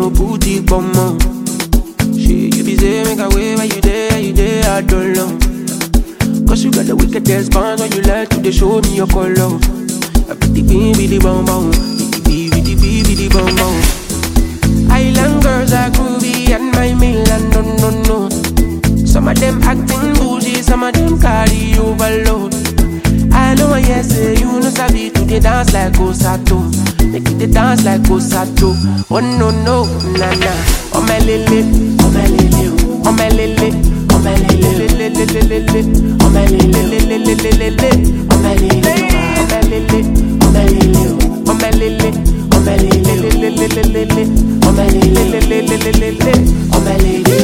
no booty bummer. Shit, you be say make a way when you there, you there, I don't know. Cause you got the wickedest bounce when you like to they show me your color. I be the bee, be the bum bum, be the bee, be the bee, be the bum bum. Island girls are groovy and my Milan, no, no, no. Some of them acting bougie, some of them carry overload. I know I yes, say you know sabi to the dance like Osato. Make it the dance like Osato. Oh no no, na na. Oh my lele, oh my lele, oh my lele, oh my lele, lele lele lele, oh my lele lele lele lele, oh my lele, oh my lele, oh my lele, oh my lele, oh my lele lele lele lele, oh my lele lele lele lele, oh my lele.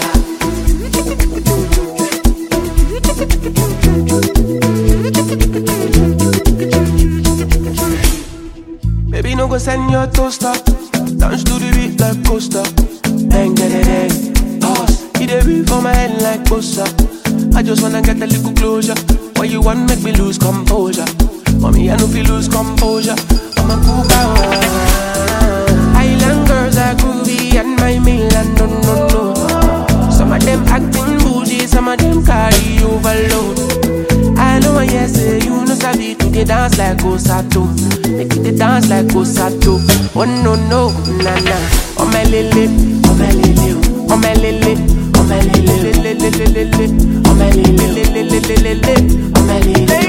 Baby, no go send your toaster. Dance to the beat like coaster. Bang, bang, bang, Pause. It a beat for my head like bossa. I just wanna get a little closure. Why you want make me lose composure? Mommy, I know feel lose composure. I'm a cool guy. Island girls are groovy and my Milan, no, no, no. Some of them acting bougie, some of them carry overload. I know I yes, say you know sabi to the dance like Osato. Make it the dance like Osato. Oh no no, na na. Oh my lele, oh my lele, oh my lele, oh my lele, lele lele lele, oh my lele lele lele lele, oh my lele.